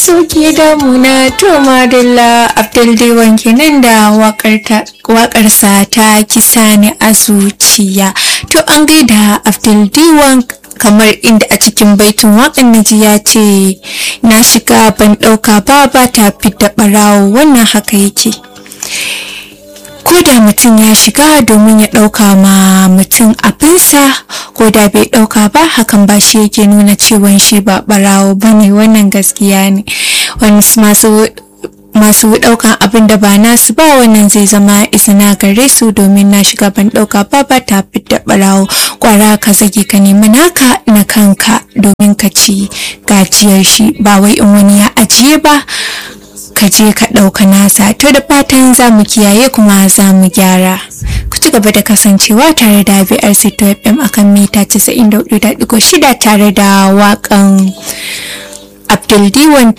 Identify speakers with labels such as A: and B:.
A: soke damuna to madalla abdul diwan kenan da waƙarsa ta kisa ni a zuciya to an gaida abdul diwan kamar inda a cikin baitin waƙan naji ya ce na shiga ban ɗauka ba ba ta fidda ɓarawo wannan haka yake ko da mutum ya shiga domin ya ɗauka ma mutum abinsa ko da bai ɗauka ba hakan ba shi yake nuna cewa shi ba ɓarawo ba ne wannan gaskiya ne wani masu masu ɗaukan abin da ba nasu ba wannan zai zama izina gare su domin na shiga ban ɗauka ba ba ta fidda ɓarawo kwara ka zage ka nemi naka na kanka domin ka ci gajiyar shi ba wai in wani ya ajiye ba ka je ka ɗauka nasa to da fatan za mu kiyaye kuma za mu gyara ku ci gaba da kasancewa tare da BRC to FM akan mita 94.6 tare da waƙan Abdul Diwan